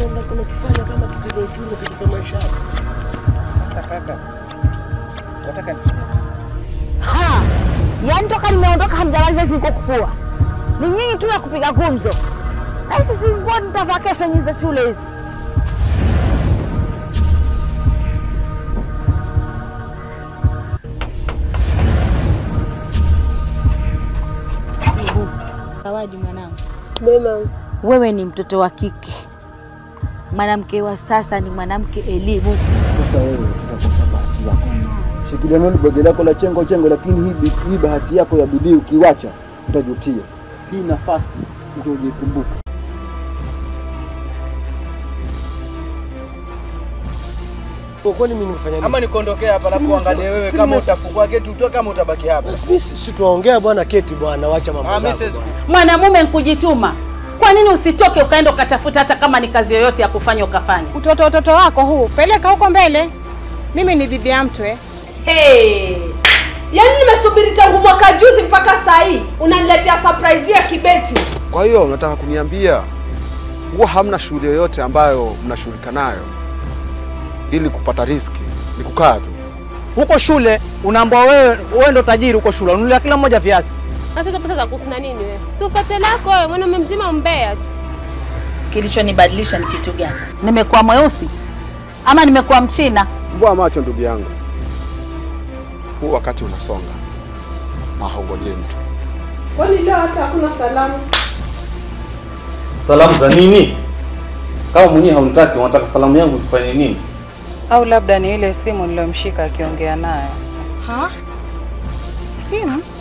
unakifanya kama kitendo chungu katika maisha yako. Sasa kaka, wataka nifanyaje? Ha! Yaani toka nimeondoka hamjamaliza ziko kufua. Ni nyinyi tu ya kupiga gumzo. Na sisi nguo nitavaa kesho nyinyi za shule hizi. Zawadi mwanangu, Mema, Wewe ni mtoto wa kike. Mwanamke wa sasa ni mwanamke elimu. Sasa wewe utakosa bahati yako. Shikilia nalo begi lako la chengo chengo, lakini hii bi- hii bahati yako ya bidii ukiwacha utajutia. Hii nafasi ndio ujikumbuka. Kwa kwani mimi nimefanya nini? Ama nikuondokea hapa Si alafu nimesema- angalie wewe si kama nimesema- utafungua geti utoe kama utabaki hapa. Mimi si si tuongea bwana, keti bwana, wacha mambo Ah, mimi zako. siwezi bwana. Mwanamume nkujituma. Kwa nini usitoke ukaenda ukatafuta hata kama ni kazi yoyote ya kufanya ukafanya? utoto utoto wako huu peleka huko mbele. Mimi ni bibi ya mtwe. Hey. Yaani nimesubiri tangu mwaka juzi mpaka saa hii unaniletea surprise ya kibeti. Kwa hiyo unataka kuniambia huwa hamna shughuli yoyote ambayo mnashughulika nayo ili kupata riski, ni kukaa tu? Huko shule unaambiwa wewe wewe ndo tajiri huko shule, ununulia kila mmoja viazi. Sasa hizo pesa za kusina nini wewe? Si ufate lako wewe, mwanaume mzima mbea tu. Kilichonibadilisha ni kitu gani? Nimekuwa mweusi ama nimekuwa mchina? Mbwa macho ndugu yangu, huu wakati unasonga na haungojei mtu. Kwani leo hata hakuna salamu? Salamu za nini? Kama mwenyewe haunitaki, unataka salamu yangu zifanye nini? Au labda ni ile simu niliyomshika akiongea naye. Ha? Simu?